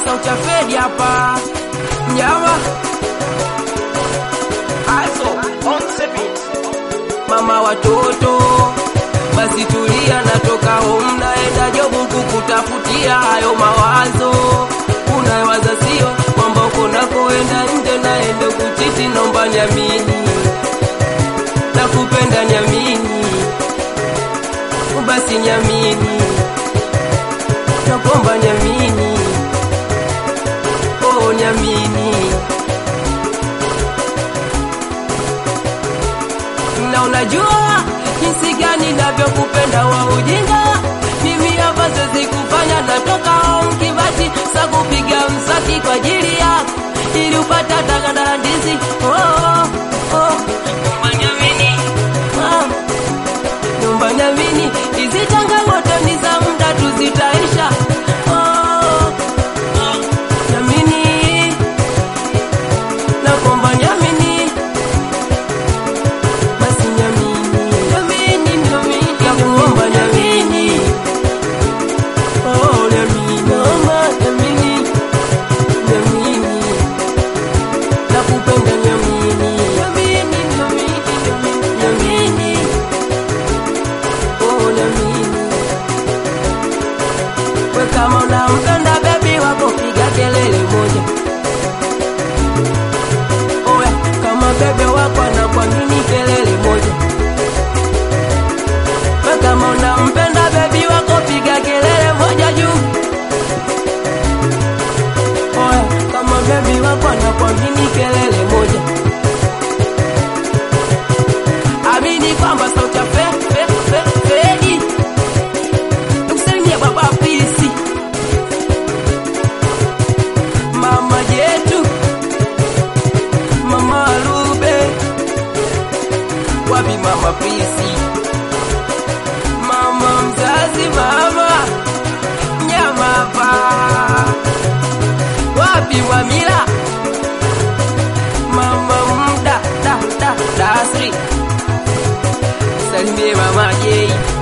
sauti ya Fedi hapa mnyama Also, on the beat. mama watoto, basi tulia, natoka home naenda jobu kukutafutia hayo mawazo unayowaza, sio kwamba uko nakoenda nje naende kuchiti, naomba niamini, nakupenda niamini, basi niamini, nakomba niamini, oh niamini na unajua jinsi gani navyokupenda wa ujinga. Mimi hapa siwezi kufanya, natoka home kibati sa kupiga msaki kwa ajili yako, ili upate hata ganda la ndizi. Oh, oh, oh. Nyumba nyamini, ah, nyumba nyamini, hizi changamoto ni za muda tu zitaisha. Oh, oh, nyamini, nakomba nyamini basi nyamini, nyamini, nyamini, nakuomba nyamini, oh nyamini, naomba nyamini, nyamini, nakupenda nyamini, nyamini, nyamini, nyamini, nyamini, oh nyamini, we kama unampenda bebi wako piga kelele moja. Oya, kama bebe wako anakuamini kelele moja. We kama unampenda bebi wako piga kelele moja juu. Oya, kama bebi wako anakuamini kelele moja. Amini kwamba sauti ya fe, fe, fe, Fedi. Tukusalimie baba pisi. Mama yetu Mama Lube, wapi mama Pisi, mama mzazi, mama nyama pa, wapi Mwamila, mama mda da da dasri, salimie mama Jei.